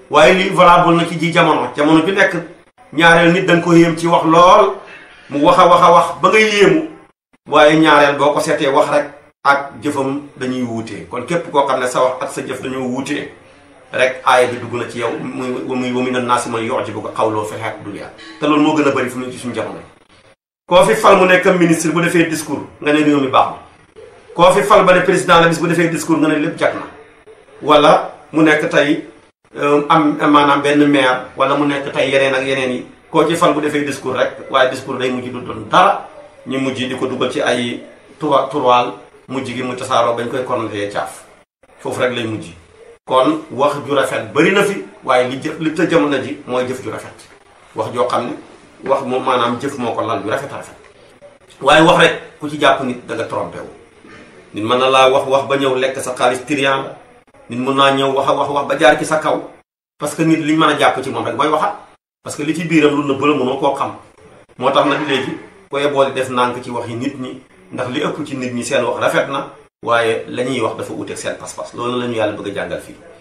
waaye li valable na ci ji jamono jamono bi nekk ñaareel nit da nga ko yéem ci wax lool mu wax a wax a wax ba nga yéemu waaye ñaareel boo ko seetee wax rek ak jëfam dañuy wuutee kon képp koo xam ne sa wax ak sa jëf dañoo wuutee rek aaya bi dugg na ci yow muy muy wa mina naasi man yu'jibuka qawluhu fil hayaati dunya te loolu moo gën a bëri fu mu ci suñu jamono koo fi fal mu nekk ministre bu defee discours nga ne réew mi baax na koo fi fal ba ne président la bis bu defee discours nga ne lépp jag na wala mu nekk tey am maanaam benn maire wala mu nekk tey yeneen ak yeneen yi koo ci fal bu defee discours rek waaye discours day mujj du doon dara ñu mujj di ko dugal ci ay tura turwaal mujj gi mu tasaaroo bañ koy kornatee caaf foofu rek lay mujj kon wax ju rafet bëri na fi waaye li jëf li të jamono ji mooy jëf ju rafet wax joo xam ne wax moom maanaam jëf moo ko lal ju rafet a rafet waaye wax rek ku ci jàpp nit da nga trompé wu nit mën na laa wax wax ba ñëw lekk sa xaalis trian la nit mën naa ñëw wax a wax wax ba jaar ci sa kaw parce que nit liñ mën a jàpp ci moom rek mooy waxat parce que li ci biiram lu na bëla mënoo koo xam moo tax nag léegi koy boole def nànk ci wax yi nit ñi ndax li ëpp ci nit ñi seen wax rafet na waaye la ñuy wax dafa uteeg seen pas-pas loolu la ñu yàlla bëgg a jàngal fii